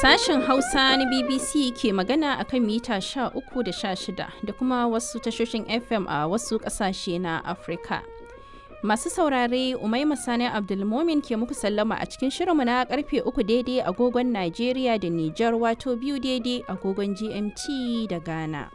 Sashen Hausa na BBC ke magana a kan mita 13 da 16 da kuma wasu tashoshin FM a wasu ƙasashe na Afirka. Masu saurare Umaima Sani Abdulmomin ke muku sallama a cikin shirinmu na karfe uku daidai agogon Najeriya da Nijar wato biyu daidai agogon GMT da Ghana.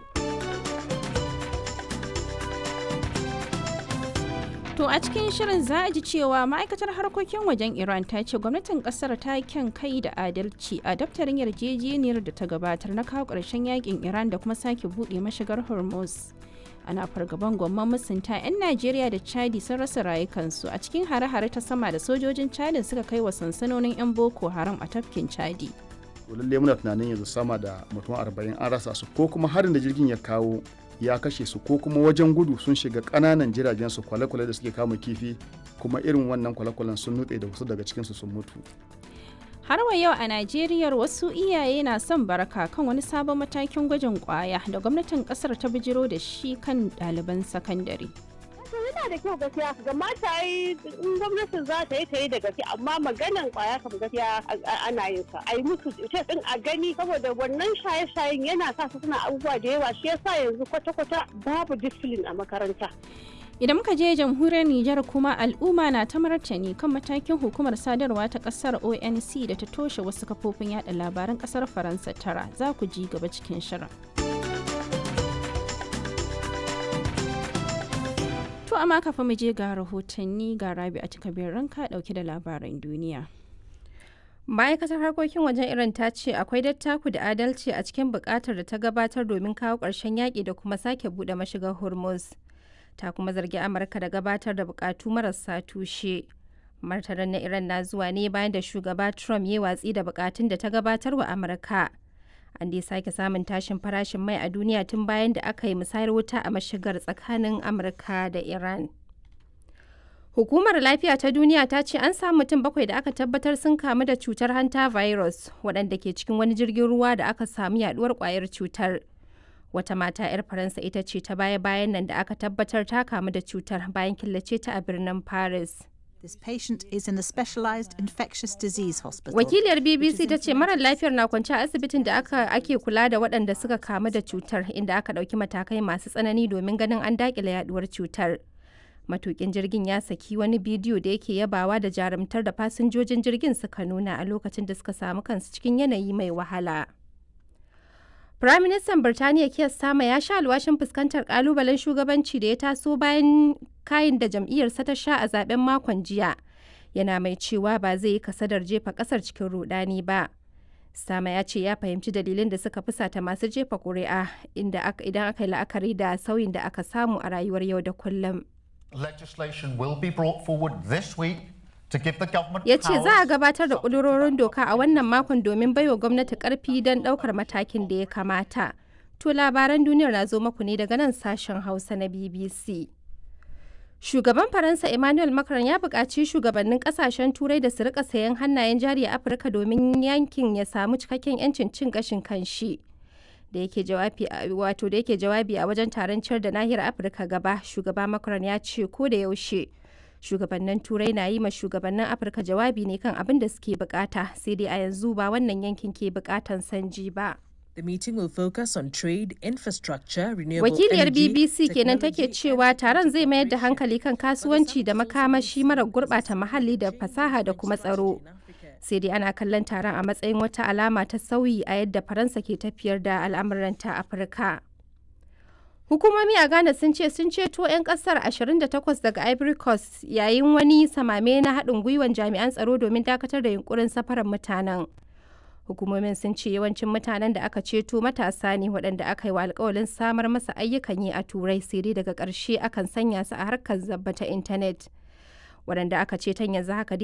To a cikin shirin za a ji cewa ma'aikatar harkokin wajen Iran ta ce gwamnatin kasar ta kyan kai da adalci a daftarin yarjejeniyar da ta gabatar na kawo ƙarshen yakin Iran da kuma sake buɗe mashigar Hormuz. Ana fargaban gwamman musunta 'yan Najeriya da Chadi sun rasa rayukansu a cikin hare-hare ta sama da sojojin Chadin suka kai wa sansanonin 'yan Boko Haram a tafkin Chadi. lalle muna tunanin yanzu sama da mutum arba'in an rasa su ko kuma harin da jirgin ya kawo ya kashe su ko kuma wajen gudu sun shiga ƙananan jiragen su kwale-kwale da suke kama kifi kuma irin wannan kwale-kwalen sun nutse da wasu daga cikinsu sun mutu Har wa yau a Najeriya wasu iyaye na son baraka kan wani sabon matakin gwajin kwaya da gwamnatin kasar ta bijiro da shi kan ɗaliban sakandare. yana da kyau gaskiya ga mata yi in gwamnatin za ta yi ta yi da gaske amma maganan kwaya kam gaskiya ana yin sa a yi musu ita din a gani saboda wannan shaye-shayen yana sa su suna abubuwa da yawa shi yasa yanzu kwata-kwata babu discipline a makaranta Idan muka je jamhuriyar Nijar kuma al'umma na ta martani kan matakin hukumar sadarwa ta kasar ONC da ta toshe wasu kafofin yada labaran kasar Faransa tara za ku ji gaba cikin shirin. To amma kafin mu je ga rahotanni ga rabi a cikabin ranka dauke da labaran duniya. ma'aikatar harkokin wajen iran ta ce akwai dattaku da adalci a cikin bukatar da ta gabatar domin kawo ƙarshen yaƙi da kuma sake buɗe mashigar hormuz ta kuma zargi amurka da gabatar da bukatu marasa tushe martanin na iran na zuwa ne bayan da shugaba trump ya watsi da bukatun da ta gabatar wa amurka an dai sake samun tashin farashin mai a duniya tun bayan da aka yi musayar wuta a mashigar tsakanin amurka da iran hukumar lafiya ta duniya ta ce an samu mutum bakwai da aka tabbatar sun kamu da cutar hanta virus waɗanda ke cikin wani jirgin ruwa da aka samu yaduwar kwayar cutar wata mata 'yar faransa ita ce ta baya-bayan nan da aka tabbatar ta kamu da cutar bayan killace ta a birnin paris This patient is in a specialized infectious disease hospital. Wakiliyar BBC ta ce marar lafiyar na kwance a asibitin da aka ake kula da waɗanda suka kamu da cutar inda aka ɗauki matakai masu tsanani domin ganin an daƙile yaduwar cutar. Matukin jirgin ya saki wani bidiyo da yake yabawa da jarumtar da fasinjojin jirgin suka nuna a lokacin da suka samu kansu cikin yanayi mai wahala. Firaministan Birtaniya Keir Starmer ya sha alwashin fuskantar kalubalen shugabanci da ya taso bayan kayin da jam'iyyarsa ta sha a zaben makon jiya. Yana mai cewa ba zai yi kasadar jefa kasar cikin rudani ba. Starmer ya ce ya fahimci dalilin da suka fusata masu jefa kuri'a inda idan aka yi la'akari da sauyin da aka samu a rayuwar yau da kullum. Legislation will be brought forward this week ya ce za a gabatar da ƙudurorin doka a wannan makon domin baiwa gwamnati ƙarfi don ɗaukar matakin da ya kamata. To labaran duniyar na zo maku ne daga nan sashen Hausa na BBC. Shugaban Faransa Emmanuel Macron ya buƙaci shugabannin ƙasashen Turai da su rika sayan hannayen jari a Afirka domin yankin ya samu cikakken 'yancin cin gashin kanshi. da yake jawabi wato da yake jawabi a wajen taron ciyar da nahiyar Afirka gaba, shugaba Macron ya ce ko da yaushe shugabannin turai na yi ma shugabannin afirka jawabi ne kan abin da suke bukata sai dai a yanzu ba wannan yankin ke bukatan sanji ba The meeting will focus on trade, infrastructure, renewable wakiliyar energy, bbc kenan technology, take cewa taron zai mayar da hankali kan kasuwanci da makamashi mara gurbata muhalli da fasaha da kuma tsaro sai dai ana kallon taron a matsayin wata alama ta sauyi a yadda faransa ke tafiyar da al'amuranta afirka Hukumomi a Ghana sun ce sun ceto 'yan kasar 28 daga Ivory Coast yayin wani samame na haɗin gwiwan jami'an tsaro domin dakatar da yunkurin safarar mutanen. Hukumomin sun ce yawancin mutanen da aka ceto matasa ne waɗanda aka yi wa alkawalin samar masa ayyukan yi a turai sai dai daga ƙarshe akan sanya su a harkar zabba ta intanet. Waɗanda aka ceton yanzu haka dai